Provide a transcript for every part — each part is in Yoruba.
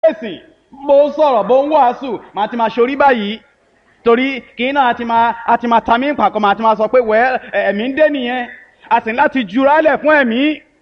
ẹ̀sìn bó ń sọ̀rọ̀ bó ń wàásù màá ti máa ṣorí báyìí torí kì í náà àti máa àti máa ta mí pàkọ́ màá ti máa sọ pé wẹ́ ẹ̀mí ń dé nìyẹn a sì ní láti jurálẹ̀ fún ẹ̀mí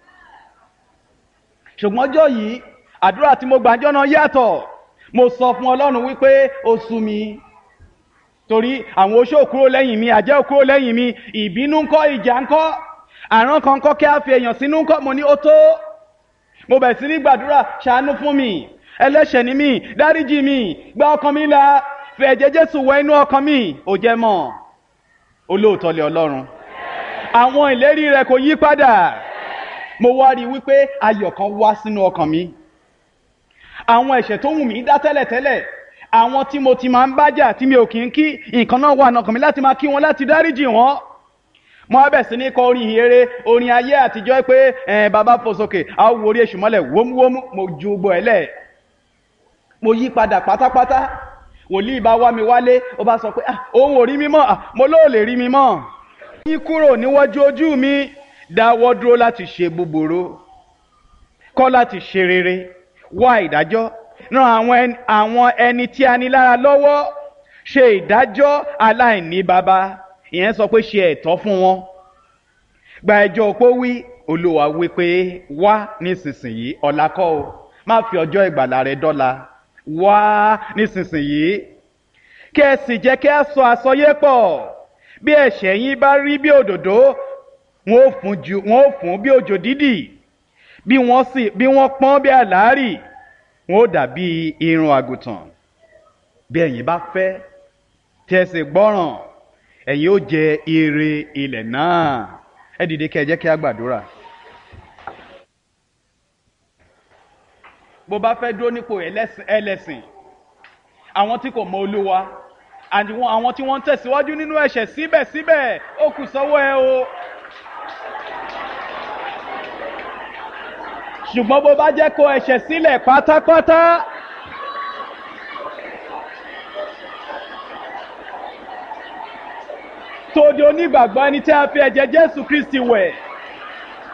ṣùgbọ́n ọjọ́ yìí àdúrà tí mo gbàjọ́ náà yàtọ̀ mo sọ fún ọlọ́run wípé ó sú mi torí àwọn oṣó kúrò lẹ́yìn mi àjẹ́ kúrò lẹ́yìn mi ìbínú ńkọ́ ìjà ńkọ́ àrùn kan kọ́ kí á fi èèyàn sínú ńkọ́ mo ní ó tó mo bẹ̀ sí ní gbàdúrà ṣàánú fún mi ẹlẹ́ṣẹ̀ ni mí dáríjì mi gba ọkàn mi là fẹ̀ ẹ̀jẹ̀ jésù wọ inú ọkàn mi ò jẹ́ mọ́ olóòótọ́ lé ọlọ́run àwọn ìlérí rẹ̀ kò yí padà mo wá rí i wípé ayọ̀ kan wá sínú ọkàn mi àwọn ẹ̀ṣẹ̀ tó wù mí dá tẹ́lẹ̀tẹ́lẹ̀ àwọn tí mo ti máa ń bájà tí mi ò kì í kí nǹkan náà wà nọkàn mi láti máa kí wọn láti dáríjì wọn mo á bẹ̀ sí ní kọ orin ìhere orin ayé àtijọ́ pé ẹ̀ bàbá fò sókè a ó wo orí èṣù mọ́lẹ̀ wómúwómú mo ju gbọ́ ẹ lẹ̀ mo yí padà pátápátá wòlíì bá wá mi wálé ó bá sọ pé ah òun ò rí mi mọ́ ah mo lóò lè rí mi mọ́ yín kúrò níwájú ojú mi dáwọ́ dúró láti ṣe búburú kọ́ láti ṣe rere wá ìdájọ́ ran àwọn ẹni àwọn ẹni tí a ní lára lọ́wọ́ ṣe ìdájọ́ aláìní baba ìyẹn sọ pé ṣe ẹ̀tọ́ fún wọn gba ẹjọ́ opó wí olúwa wí pé wá nísinsìnyí ọ̀la kọ́ o má fi ọjọ́ ìgbàlà rẹ dọ́la wá nísinsìnyí kí ẹ sì jẹ́ kí a sọ àsọyé pọ̀ bí ẹ̀ṣẹ̀ yín bá rí bí òdòdó wọn ò fún ju wọn ò fún bí òjò dídì bí wọ́n sì bí wọ́n pọ́n bí àlárì wọn ò dàbí irun àgùntàn bí ẹ̀yin bá fẹ́ tí ẹ sì gbọ́ràn ẹ̀yin ó jẹ ire ilẹ̀ náà ẹ dìde kí ẹ jẹ́ kí a gbàdúrà. bó bá fẹ́ dúró nípò ẹlẹ́sìn àwọn tí kò mọ olúwa àwọn tí wọ́n ń tẹ̀síwájú nínú ẹ̀ṣẹ̀ síbẹ̀síbẹ̀ ó kù sọ́wọ́ ẹ o. ṣùgbọ́n bó bá jẹ́ kó ẹ̀ṣẹ̀ sílẹ̀ pátápátá. tó di onígbàgbọ́ ẹni tí a fi ẹ̀jẹ̀ jésù kristi wẹ̀